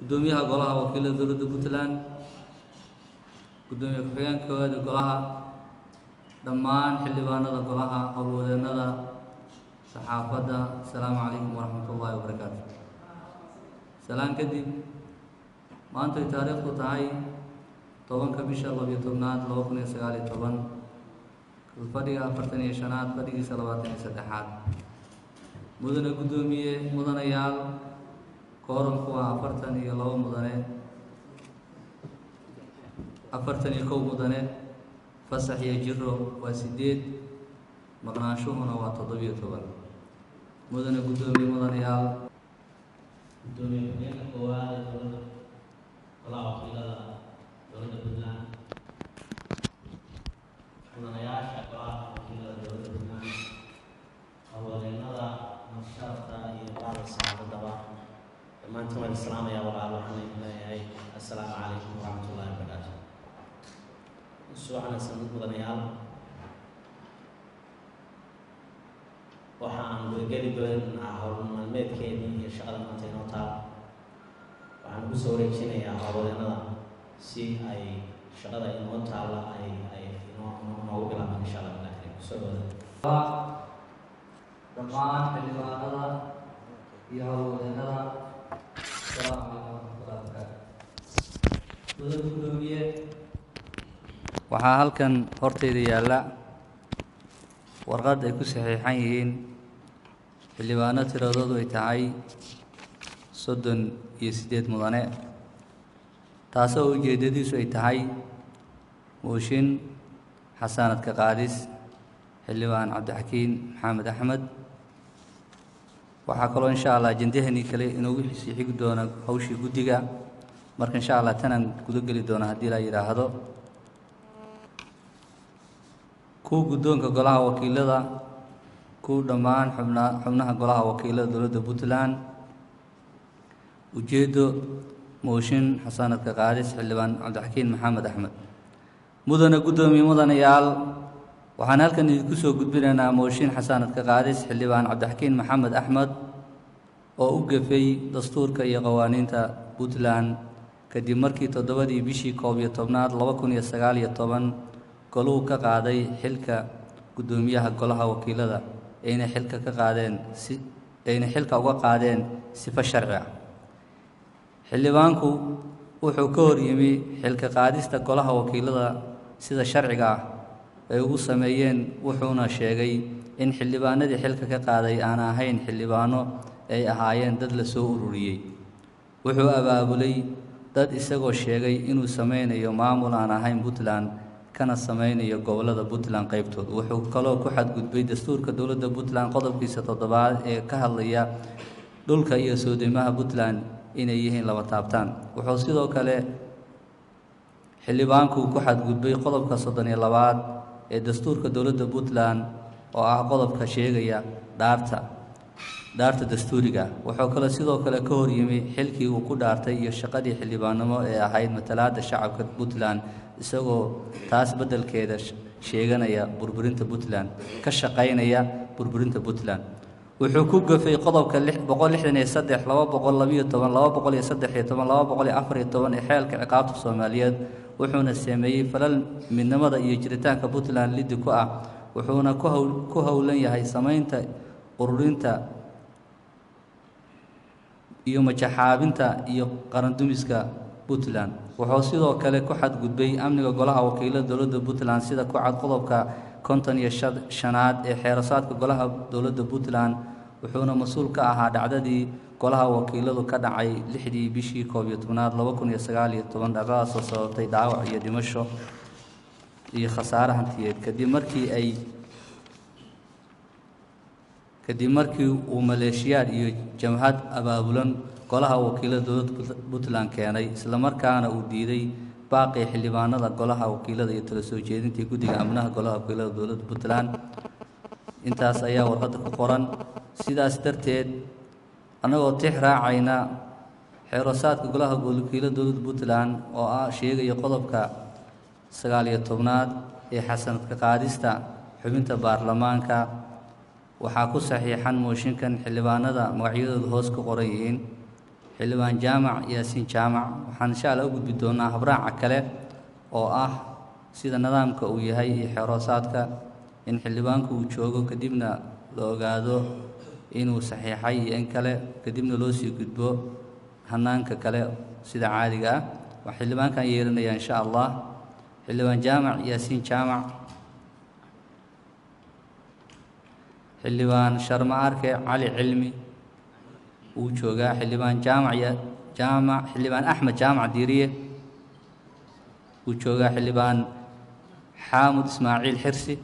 guddoomiyaha golaha wakiilada dowladda puntland guddoomiye ku-xigeenka koowaada golaha dhammaan xildhibaanada golaha howlwadeennada saxaafadda asalaamu calaykum waraxmat ullaahi wabarakaatu salaan kadib maantay taariikhdu tahay tobanka bisha labiyo tobnaad laba kun iyo sagaal iyo toban fadhiga afartan iyo shanaad fadhigiisa labaatan iyo saddexaad mudane guddoomiye mudanayaal kooranku waa afartan iyo labo mudane afartan iyo kow mudane fasax iyo jiro waa sideed maqnaanshuhuna waa toddobiyo toban mudane guddoomiye mudanayaal gudoomiye ku-xigeenka koowaad ee dowladda golaha wakiilada dowladda puntland mudanayaasha golaha wakiilada dowladda puntland howlwadeennada masharafta iyo bacda saxaafadaba dhammaantiin waan islaamayaa walaal waxaan idin leeyahay assalaamu calaykum waraxmatullahi wabarakaatu soo wanaagsan mudanayaal waxa aan gudageli doonaa howl maalmeedkeedii iyo shaqada maanta inoo taal waxaan ku soo wareejinayaa howlwadeennada si ay shaqada inoo taalla ay ay inoo inoogu bilaabaan insha allah bilaa karim kusoo dhawada dhammaan xildhibaanada iyo howlwadeennada asalaamu calaykum waraxmatullahi wabarakaatu mudane guddoomiye waxaa halkan horteyda yaalla warqad ay ku saxiixan yihiin xildhibaano tiradoodu ay tahay soddon iyo siddeed mudane taasoo ujeeddadiisu ay tahay mooshin xasaanadka qaadis xildhibaan cabdixakiin maxamed axmed waxaa kaloo insha allah ajendahanii kale inoogu sii xigi doona hawshii guddiga marka insha allah tanaan guda geli doona haddii la yidhaahdo kuwa guddoonka golaha wakiilada kuwa dhammaan xubna xubnaha golaha wakiilada dowladda puntland ujeeddo mooshin xasaanadka qaadis xildhibaan cabdixakiin maxamed axmed mudane guddoomiye mudanayaal waxaan halkan idinku soo gudbinaynaa mooshin xasaanadka qaadis xildhibaan cabdixakiin maxamed axmed oo u gefay dastuurka iyo qawaaniinta puntland kadib markii toddobadii bishii koob iyo tobnaad laba kun iyo sagaal iyo toban goluhu ka qaaday xilka guddoomiyaha golaha wakiilada ayna xilka ka qaadeen si ayna xilka uga qaadeen sifo sharci ah xildhibaanku wuxuu ka hor yimi xilka qaadista golaha wakiilada sida sharciga ah ay ugu sameeyeen wuxuuna sheegay in xildhibaanadii xilka ka qaaday aan ahayn xildhibaano ay ahaayeen dad la soo ururiyey wuxuu abaabulay dad isagoo sheegay inuu sameynayo maamul aan ahayn puntland kana sameynayo gobollada puntland qaybtood wuxuu kaloo ku xadgudbay dastuurka dowladda puntland qodobkiisa toddobaad ee ka hadlaya dhulka iyo soodimaha puntland inay yihiin laba taabtaan wuxuu sidoo kale xildhibaanku ku xadgudbay qodobka soddon iyo labaad ee dastuurka dowladda puntland oo ah qodobka sheegaya dhaarta dhaarta dastuuriga wuxuu kale sidoo kale ka hor yimi xilkii uu ku dhaartay iyo shaqadii xildhibaannimo ee ahayd matalaadda shacabka puntland isagoo taas beddelkeeda sheeganaya burburinta puntland ka shaqaynaya burburinta puntland wuxuu ku gafay qodobka boqol lixdan iyo saddex laba boqol labiyo toban laba boqol iyo saddex iyo toban laba boqol iyo afar iyo toban ee xeelka ciqaabta soomaaliyeed wuxuuna sameeyey falal midnimada iyo jiritaanka puntland liddi ku ah wuxuuna ku haw ku howlan yahay samaynta ururinta iyo majaxaabinta iyo qarandumiska puntland wuxuu sidoo kale ku xadgudbay amniga golaha wakiilada dowladda puntland sida ku cad qodobka konton iyo shanaad ee xeerasaadka golaha dowladda puntland wuxuuna mas-uul ka ahaa dhacdadii golaha wakiiladu ka dhacay lixdii bishii koob iyo tobnaad laba kun iyo sagaal iyo toban dhacdadaasoo sababtay dhaawac iyo dhimasho iyo khasaare hantiyeed kadib markii ay kadib markii uu maleeshiyaad iyo jamhad abaabulan golaha wakiilada dowladda puntland keenay islamarkaana uu diiday baaqii xildhibaanada golaha wakiilada iyo tala soo jeedintii guddiga amnaha golaha wakiilada dowladda puntland intaas ayaa warqadda ku qoran sidaas darteed annagoo tix raacayna xeerosaadka golaha wakiilada dowladda puntland oo ah sheegaya qodobka sagaal iyo tobnaad ee xasanadka qaadista xubinta baarlamaanka waxaa ku saxiixan mooshinkan xildhibaanada magacyadooda hoos ku qoran yihiin xildhibaan jaamac yaasiin jaamac waxaan insha alla u gudbi doonaa habraaca kale oo ah sida nidaamka uu yahay iyo xeeroosaadka in xildhibaanku uu joogo kadibna la ogaado inuu saxiixay iyo in kale kadibna loo sii gudbo hanaanka kale sida caadiga ah waa xildhibaankan yeeranaya insha allah xildhibaan jaamac yaasiin jaamac xildhibaan sharma arke cali cilmi wuu joogaa xildhibaan jaamac jaamac xildhibaan axmed jaamac diiriye wuu joogaa xildhibaan xaamud ismaaciil xirsi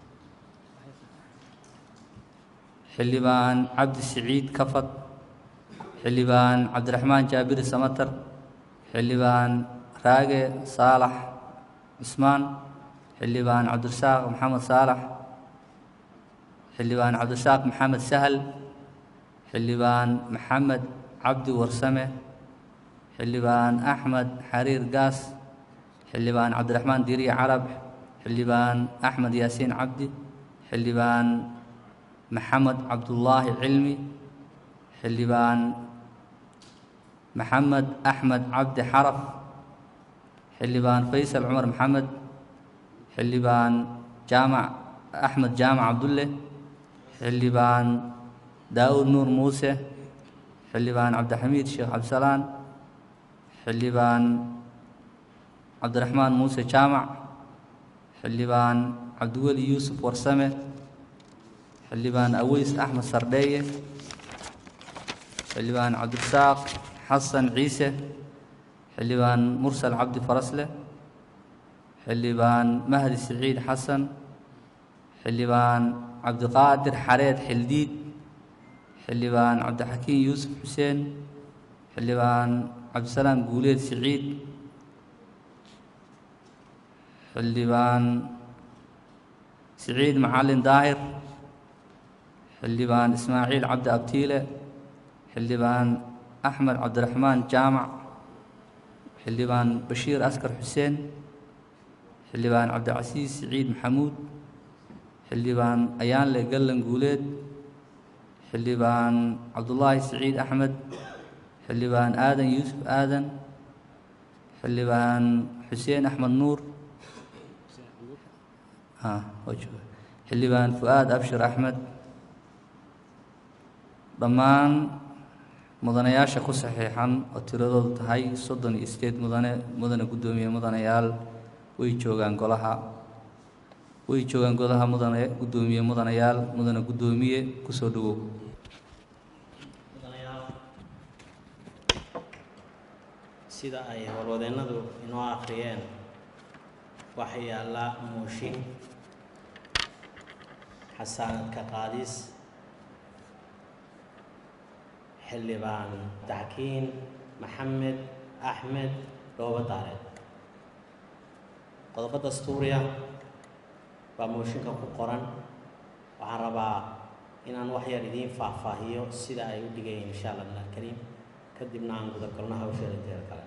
xildhibaan cabdi siciid kafad xildhibaan cabdiraxmaan jaabiri samatar xildhibaan raage saalax cismaan xildhibaan cabdirasaaq maxamed saalax xildhibaan cabdirasaaq maxamed sahal xildhibaan maxamed cabdi warsame xildhibaan axmed xariir gaas xildhibaan cabdiraxmaan diiriye carab xildhibaan axmed yaasiin cabdi xildhibaan maxamed cabdullaahi cilmi xildhibaan maxamed axmed cabdi xaraf xildhibaan faysal cumar maxamed xildhibaan jaamac axmed jaamac cabdulle xildhibaan daa'uud nuur muuse xildhibaan cabdixamiid sheekh cabdisalaan xildhibaan cabdiraxmaan muuse jaamac xildhibaan cabdiweli yuusuf warsame xildhibaan aweys axmed sardheeye xildhibaan cabdirasaaq xasan ciise xildhibaan mursal cabdi farasle xildhibaan mahdi siciid xasan xildhibaan cabdiqaadir xareed xildiid xildhibaan cabdixakiin yuusuf xuseen xildhibaan cabdisalaam guuleed siciid xildhibaan siciid macalin daahir xildhibaan ismaaciil cabdi abtiile xildhibaan axmed cabdiraxmaan jaamac xildhibaan bashiir askar xuseen xildhibaan cabdicasiis siciid maxamuud xildhibaan ayaanle gallan guuleed xildhibaan cabdullaahi siciid axmed xildhibaan aadan yuusuf aadan xildhibaan xuseen axmed nuur xildhibaan fu-aad abshir axmed dhammaan mudanayaasha ku saxiixan oo tiradoodu tahay soddon iyo sideed mudane mudane guddoomiye mudanayaal way joogaan golaha way joogaan golaha mudane guddoomiye mudanayaal mudane guddoomiye kusoo dhawow sida ay warwadeennadu inoo akhriyeen waxaa yaalla muushin xasaanadka qaadis xildhibaan daxkiin maxamed axmed dhoobo daareed qodobo dastuuriya baa mooshinka ku qoran waxaan rabaa inaan wax yar idiin faahfaahiyo sida ay u dhigayeen insha allah min alkariim kadibna aan gudagalno hawsheeda inteeda kale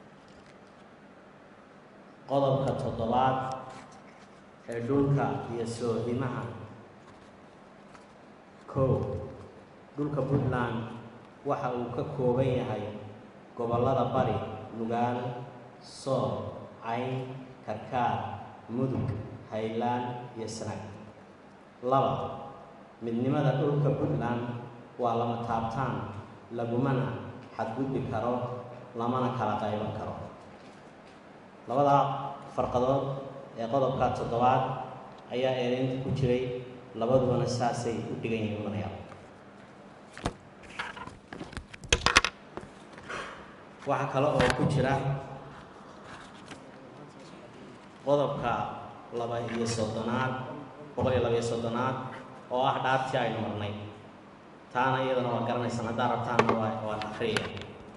qodobka toddobaad ee dhulka iyo soodimaha kow dhulka puntland waxa uu ka kooban yahay gobollada bari nugaal sool cayn karkaar mudug haylaan iyo sanag laba midnimada dhulka puntland waa lama taabtaan lagumana xadgudbi karo lamana kala qayban karo labada farqadood ee qodobka toddobaad ayaa eedeynta ku jiray labadubana saasay u dhigan yihiin mudanayaal waxaa kale oo ku jira qodobka laba iyo soddonaad boqol iyo laba iyo soddonaad oo ah dhaartii aynu marnay taana iyadana waa garanaysaan haddaa rabtaanna waa waan akriyaya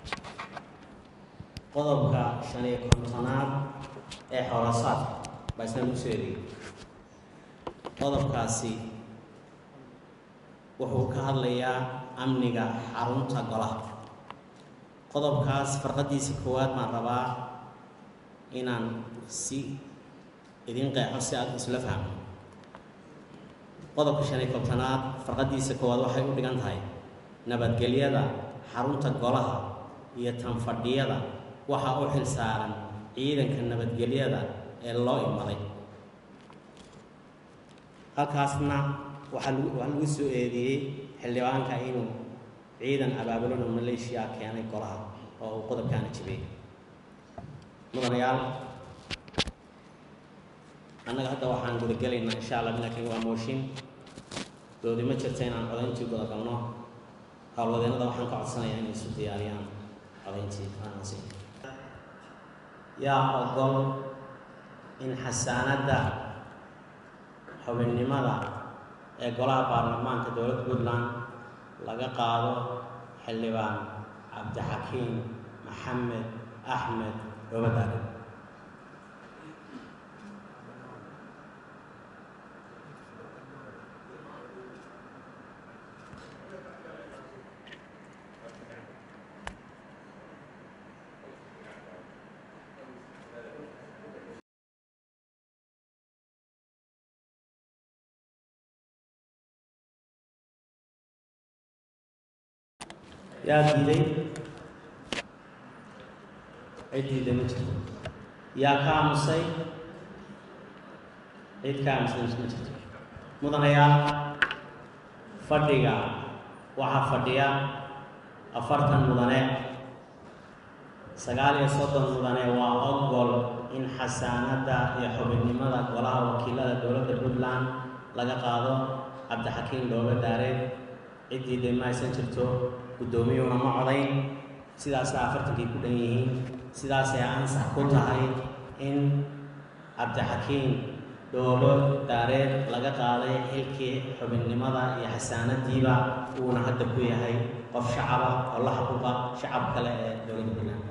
qodobka shan iyo kontonaad ee xoolasaadka baa isna lagu soo eriyey qodobkaasi wuxuu ka hadlayaa amniga xarunta golaha qodobkaas farqadiisa koowaad baan rabaa inaan si idin qeexo si aad isla fahmo qodobka shan iyo kontonaad farqadiisa koowaad waxay u dhigan tahay nabadgelyada xarunta golaha iyo tan fadhiyada waxaa u xil saaran ciidanka nabadgelyada ee loo imaday halkaasna waxaa lagu waxaa lagu soo eedeeyey xildhibaanka inuu ciidan abaabulona maleeshiya keenay golaha oo uu qodobkaana jibiyey mudanayaal annaga hadda waxaan gudagelaynaa insha allah laakiin waa mooshin doodi ma jirta inaan codayntii gudagalno howlwadeennada waxaan ka codsanayaa inay isu diyaariyaan codayntii aansi yaa ogol in xasaanadda xubinnimada ee golaha baarlamaanka dowladda puntland laga qaado xildhibaan cabdixakiim maxamed axmed obadaale yaa diiday cid diiday ma jirto yaa ka aamusay cid ka aamusay ma jirto mudanayaal fadhiga waxaa fadhiya afartan mudane sagaal iyo soddon mudane waa ogol in xasaanadda iyo xubinnimada golaha wakiilada dowladda puntland laga qaado cabdixakiim looga daareed ciddii dee ma aysan jirto guddoomiyuuna ma codayn sidaasay afartankii ku dhan yihiin sidaasay ansax ku tahay in cabdixakiim dhoolo daareed laga qaaday xilkii xubinnimada iyo xasaanadiiba uuna hadda ku yahay qof shacaba oo la xuquuqa shacab kale ee dowladda puntland